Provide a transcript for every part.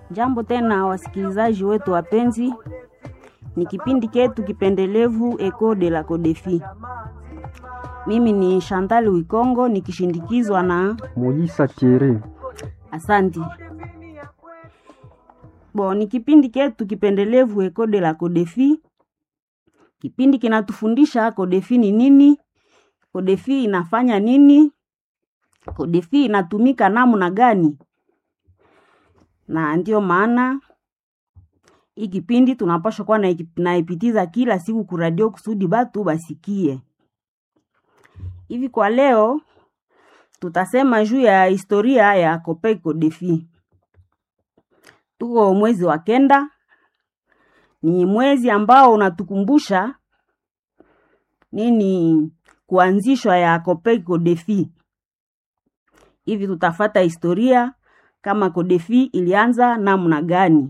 Jambo tena wasikilizaji wetu wapenzi, ni kipindi ketu kipendelevu Eco de la Codefi. Mimi ni Chantal Wikongo nikishindikizwa na Moyisa Thierry. Asanti. Bo, ni kipindi ketu kipendelevu Eco de la Codefi. Kipindi kinatufundisha Codefi ni nini, Codefi inafanya nini, Codefi inatumika namna gani, na ndiyo maana hii kipindi tunapaswa kuwa na- naipitiza kila siku kuradio kusudi batu basikie. Hivi kwa leo tutasema juu ya historia ya Copec Codefi. Tuko mwezi wa kenda, ni mwezi ambao unatukumbusha nini kuanzishwa ya Copec Codefi. Hivi tutafata historia kama Codefi ilianza namna gani.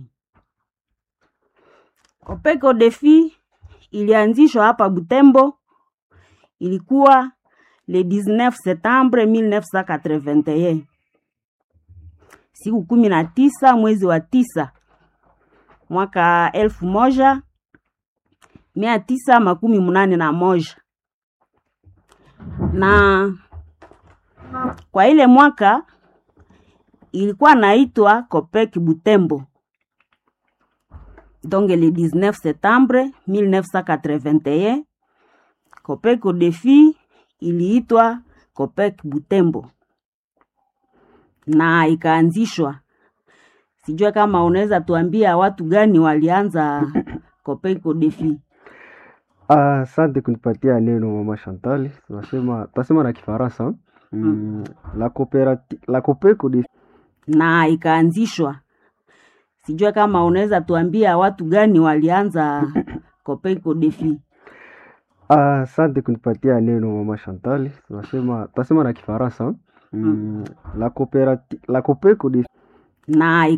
Copec Codefi ilianzishwa hapa Butembo, ilikuwa le 19 septembre 1981 siku kumi na tisa mwezi wa tisa mwaka elfu moja mia tisa makumi munane na moja na kwa ile mwaka ilikuwa naitwa Copec Butembo donc le 19 septembre 1981 Copec Codefi iliitwa Copec Butembo na ikaanzishwa. Sijua kama unaweza tuambia watu gani walianza Copec Codefi. Ah, Asante kunipatia neno mama Chantal. Tunasema tunasema na Kifaransa. Mm, la coopérative la Copec Codefi na ikaanzishwa. Sijua kama unaweza tuambia watu gani walianza Copec Codefi. Ah, Asante kunipatia neno mama Chantal. Tunasema tunasema na Kifaransa. Mm, la coopérative la Copec Codefi na